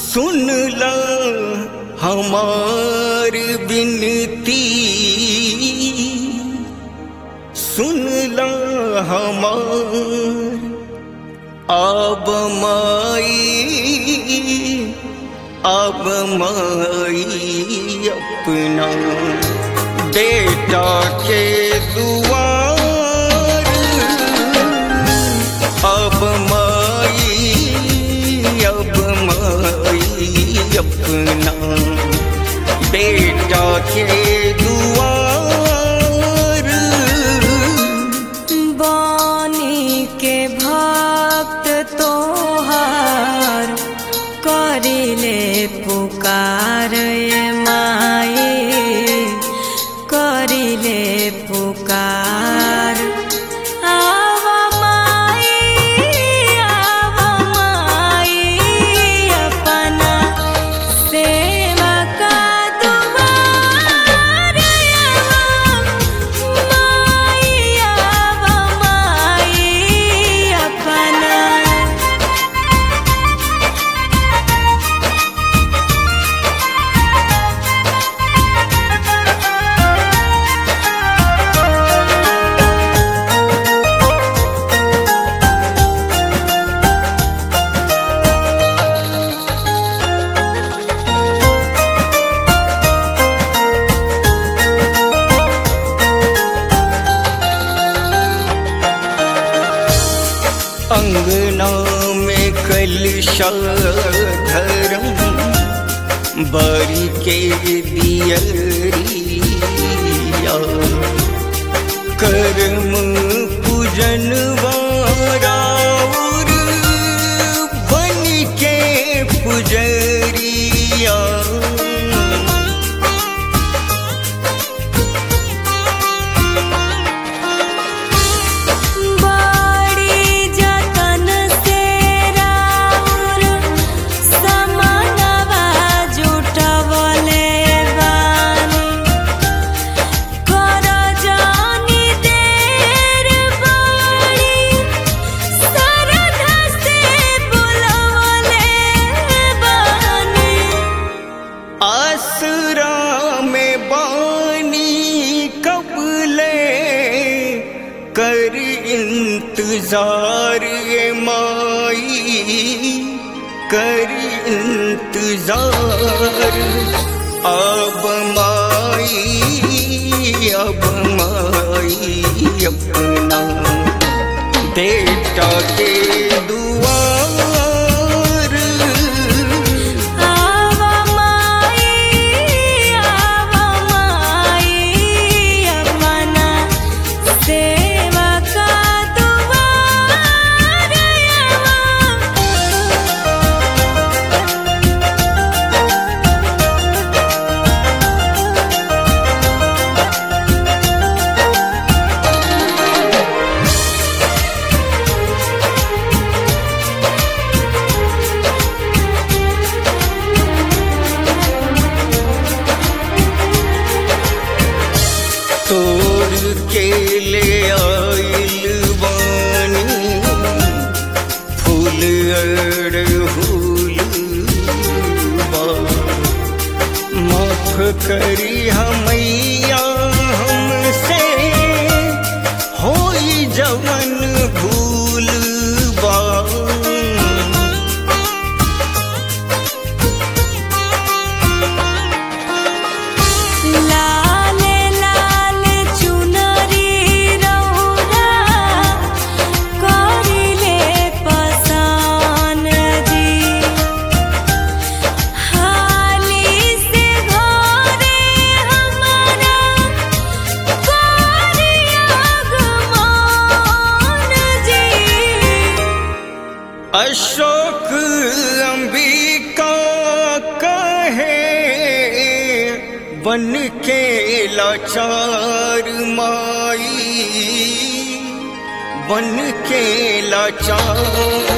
सुन ला हमार बिनती सुन ला हमार अब माई अब माई अपना बेटा के दुआर अब माई अब माई अपना बेटा के दुआर बानी के भक्त तोहार करिले पुकार ये माए करिले पुकार आव माई आव माई अपना सेवा का दुआर माई आव माई अपना अंगना में कलशा धरम बारी के दियरिया कर्म पूजन वाराउर बन के पुजरिया बड़ी जतन से राउर समानवा जुटवले बानी कर जानी देर बड़ी सरधा से बुलवले बानी आसरा में बानी कबले कर इंतजार ये माई कर इंतजार अब माई अब माई अपना बेटा के दुआर आव माई आव माई अपना सेवा का दुआर तोड़ के ले आइल बानी फूल अड़हुल बा माफ करी हमैया हमसे होई जवन भूल बा लाल लाल चुनरी रौरा करिले पसान जी हाली से घरे हमारा करिया गमान जी अशोक अंबिका कहे बन के लाचार माई बन के लाचार